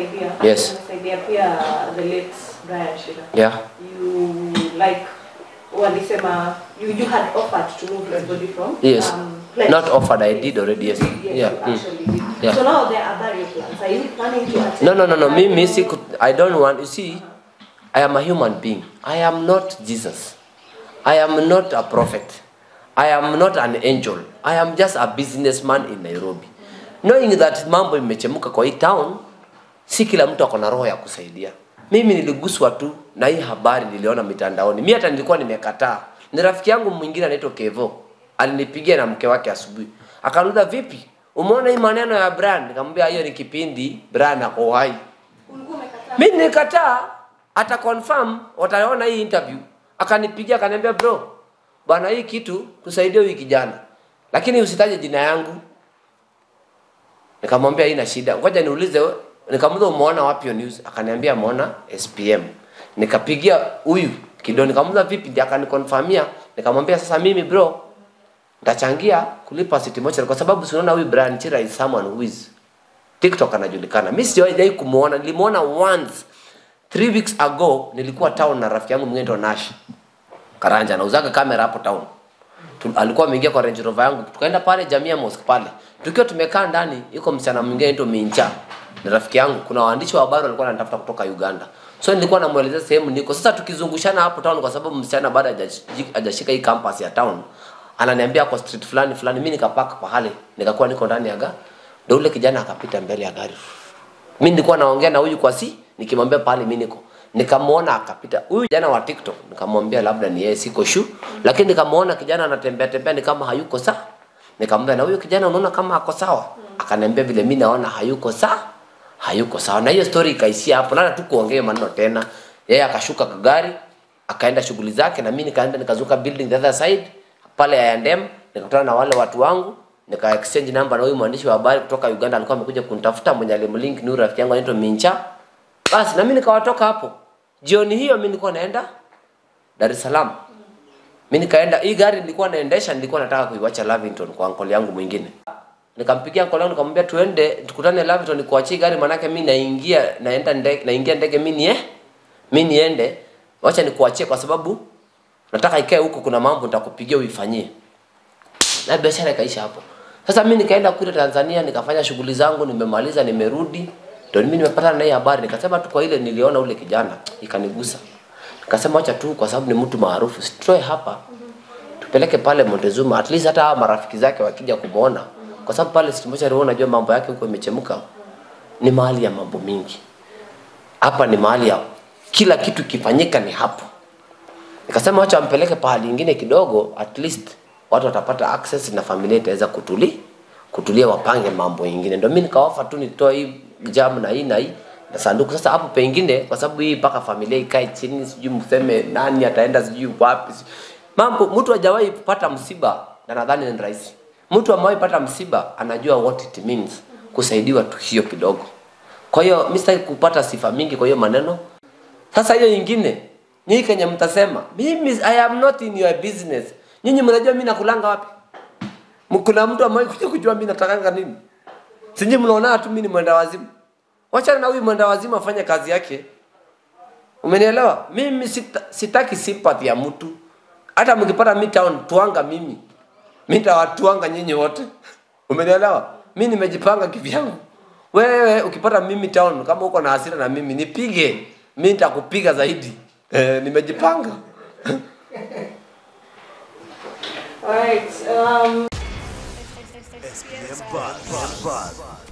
umesaidia Yes. umesaidia pia the late Brian Shira yeah you like walisema you, you had offered to move his body from Yes. um, place. Not offered, I did already, yes. yes Yeah, you mm. actually did Yeah. so now there are other plans are you planning to attend No, no, no, no. Mimi siku, I don't want. You see, I am a human being. I am not Jesus. I am not a prophet. I am not an angel. I am just a businessman in Nairobi. Knowing that mambo imechemuka kwa hii town, si kila mtu ako na roho ya kusaidia. Mimi niliguswa tu na hii habari niliona mitandaoni. Mimi hata nilikuwa nimekataa. Ni rafiki yangu mwingine anaitwa Kevo. Alinipigia na mke wake asubuhi. Akaniuliza vipi? Umeona hii maneno ya Brian? Nikamwambia hiyo ni kipindi Brian ako hai. ulikuwa umekataa Mimi nilikataa ata confirm wataona hii interview. Akanipigia akaniambia bro, bwana hii kitu tusaidie huyu kijana. Lakini usitaje jina yangu. Nikamwambia haina shida. Ngoja niulize we- nikamuuliza umeona wapi hiyo news? Akaniambia ameona SPM. Nikapigia huyu kidogo nikamuuliza vipi ndiye akanikonfirmia. Nikamwambia sasa mimi bro nitachangia kulipa city mochari kwa sababu si unaona huyu Brian Chira is someone who is TikTok anajulikana. Mimi sijawahi kumuona, nilimuona once three weeks ago. Nilikuwa town na rafiki yangu mwingine anaitwa Nash Karanja, anauzaga kamera hapo town. Tu, alikuwa ameingia kwa Range Rover yangu, tukaenda pale Jamia Mosque pale. Tukiwa tumekaa ndani, yuko msichana mwingine anaitwa Mincha, ni rafiki yangu. Kuna waandishi wa habari walikuwa wanatafuta kutoka Uganda, so nilikuwa namuelezea sehemu niko. Sasa tukizungushana hapo town, kwa sababu msichana bado hajaji- hajashika hii campus ya town, ananiambia kwa street fulani fulani, mimi nikapaka pahali, nikakuwa niko ndani ya gari, ndio ule kijana akapita mbele ya gari mimi nilikuwa naongea na huyu kwa si nikimwambia pale mimi niko nikamwona akapita huyu kijana wa TikTok nikamwambia labda ni yeye siko shu lakini nikamwona kijana anatembea tembea ni kama hayuko sawa nikamwambia na huyu kijana unaona kama ako sawa akaniambia vile mimi naona hayuko sawa hayuko sawa na hiyo story ikaishia hapo na tu kuongea maneno tena yeye akashuka kwa gari akaenda shughuli zake na mimi nikaenda nikazuka building the other side pale ya Yandem nikakutana na wale watu wangu nika exchange number na huyu mwandishi wa habari kutoka Uganda alikuwa amekuja kunitafuta mwenye alimlink ni rafiki yangu anaitwa Mincha basi na mimi nikawatoka hapo jioni hiyo mimi nilikuwa naenda Dar es Salaam mimi nikaenda hii gari nilikuwa naendesha nilikuwa nataka kuiwacha Lavington kwa uncle yangu mwingine nikampigia uncle yangu nikamwambia tuende tukutane Lavington nikuachie gari manake mimi naingia naenda ndege naingia ndege mimi nie mimi niende wacha nikuachie kwa sababu nataka ikae huko kuna mambo nitakupigia uifanyie na biashara ikaisha hapo sasa mimi nikaenda kule Tanzania nikafanya shughuli zangu nimemaliza nimerudi ndio mimi nimepata na hii habari nikasema tu kwa ile niliona ule kijana ikanigusa nikasema acha tu kwa sababu ni mtu maarufu sitoe hapa tupeleke pale Montezuma at least hata hawa marafiki zake wakija kumuona kwa sababu pale Simocha unajua mambo yake huko imechemka ni mahali ya mambo mingi hapa ni mahali ya kila kitu kifanyika ni hapo nikasema wacha wampeleke pahali ingine kidogo at least watu watapata access na familia itaweza kutuli kutulia wapange mambo ingine ndio mimi nikaofa tu nitoe hii jam na hii na hii na sanduku sasa hapo pengine kwa sababu hii mpaka familia ikae chini sijui mseme nani ataenda sijui wapi sijui- mambo mtu hajawahi kupata msiba na nadhani ni rahisi mtu amewahi pata msiba anajua what it means kusaidiwa tu hiyo kidogo kwa hiyo mimi sitaki kupata sifa mingi kwa hiyo maneno sasa hiyo ingine nyinyi kenye mtasema mimi I am not in your business. Nyinyi mnajua mimi nakulanga wapi? M- Kuna mtu ambaye kuja kujua mimi natakanga nini? Sinyi mnaona tu mimi ni mwenda wazimu. Wacha na huyu mwenda wazimu afanye kazi yake. Umenielewa? Mimi sita, sitaki sympathy ya mtu. Hata mkipata mimi town tuanga mimi. Mimi nitawatuanga nyinyi wote. Umenielewa? Mimi nimejipanga kivyangu. Wewe ukipata mimi town kama uko na hasira na mimi nipige. Mimi nitakupiga zaidi. Eh, nimejipanga. Alright, um, SPM Buzz.